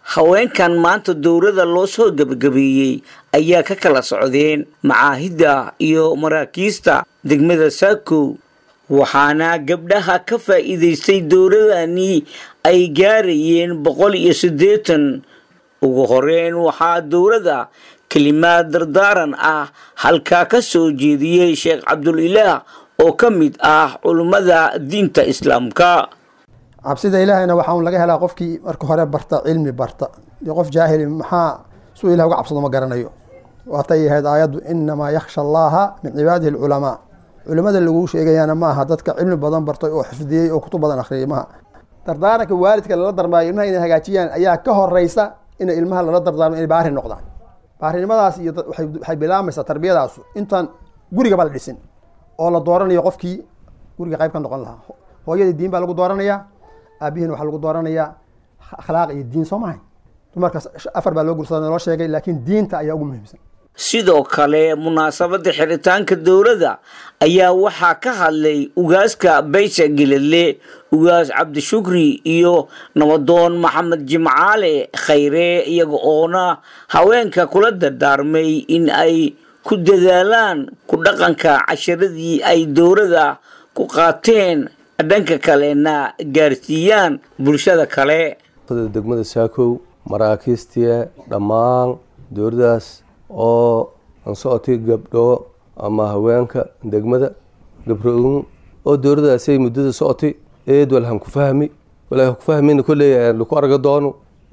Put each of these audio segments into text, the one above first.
haweenkan maanta dowladda loo soo gebagabeeyey ayaa ka kala socdeen macaahidda iyo maraakiista degmada saakow waxaana gabdhaha ka faa'iidaystay dowladani ay gaarayeen boqol iyo siddeetan ugu horeyn waxaa dowladda kelimaad dardaaran ah halkaa ka soo jeediyey sheekh cabdulilaah oo ka mid ah culummada diinta islaamka cabsida ilaahayna waxaa un laga helaa qofkii marka hore barta cilmi barta dee qof jaahili maxaa suu ilah uga cabsado ma garanayo waatay ahayd aayaddu inamaa yakhsha allaha min cibaadihi alculamaa culimada laguu sheegayaana maaha dadka cilmi badan bartay oo xifdiyey oo kutub badan akhriyay maaha dardaaranka waalidka lala darmaayo ilmaha inay hagaajiyaan ayaa ka horeysa in ilmaha lala dardaarmo inay baari noqdaan baarinimadaas iyo waxay bilaamaysaa tarbiyadaasu intaan gurigaba la dhisin oo la dooranayo qofkii guriga qayb ka noqon lahaa hooyadii diin baa lagu dooranayaa aabihiina waxaa lagu dooranayaa akhlaaq iyo diin soo mahay dumarkaas afar baa loo gursada loo sheegay laakiin diinta ayaa ugu muhiimsan sidoo kale munaasabadda xiritaanka dowladda ayaa waxaa ka hadlay ugaaska baysha geledle ugaas cabdishukri iyo nabadoon maxamed jimcaale khayre iyaga oona haweenka kula dardaarmay in ay ku dadaalaan ku dhaqanka casharadii ay dowladda ku qaateen dhanka kalena gaarsiiyaan bulshada kale degmada saakow maraakiistiya dhammaan dowladdaas oo aan socotay gabdho ama haweenka degmada gabro-un oo dowladdaasay muddada socotay eed walhan ku fahmi wala ku fahmin kolley laku arga doono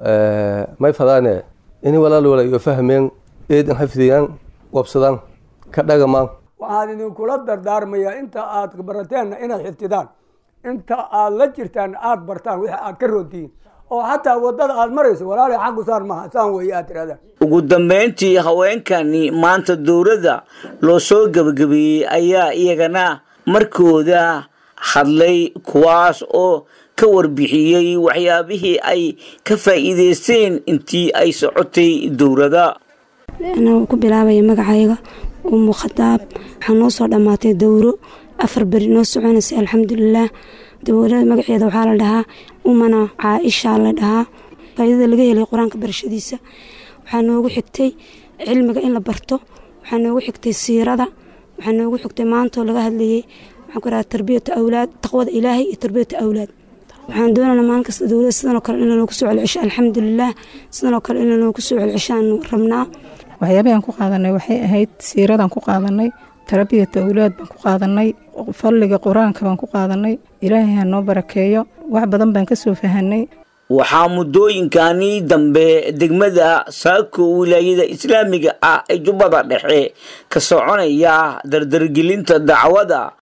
may fadaane ini walaal wala iyo fahmeen eed an xafdiyaan wabsadaan ka dhagamaan waxaan idinkula dardaarmayaa inta aad barateenna inaad xifdidaan inta aad la jirtaan aad bartaan wixii aad ka roontihiin oo xataa wadada aad marayso walaala xaggu saan maha saan weeye aad tirahdaan ugu dambeyntii haweenkani maanta dowladda loo soo gebagabeeyey ayaa iyagana markooda hadlay kuwaas oo ka warbixiyey waxyaabihii ay ka faa'iideysteen intii ay socotay dowladda anaa ku bilaabaya magacayga umu khadaab waxaa noo soo dhammaatay dowro afar beri noo soconaysay alxamdulilaah dowlada magaceeda waxaa la dhahaa umana caaisha la dhahaa faaidada laga helay qur-aanka barashadiisa waxaa noogu xigtay cilmiga in la barto waxaa noogu xigtay siirada waxaa noogu xigtay maantoo laga hadlayey waxaan ku rahaa tarbiyata awlaad taqwada ilaahay iyo tarbiyata awlaad waxaan doonana maalin kasta dowlada sidanoo kale in lanoogu soo celcesho alxamdulilaah sidanoo kale in lanoogu soo celceshaanu rabnaa waxyaabahan ku qaadanay waxay ahayd siiradan ku qaadanay tarbiyata awlaad baan ku qaadanay fadliga qur-aanka baan ku qaadanay ilaahay ha noo barakeeyo wax badan baan ka soo fahanay waxaa muddooyinkani dambe degmada saako wilaayada islaamiga ah ee jubbada dhexe ka soconaya dardargelinta dacwada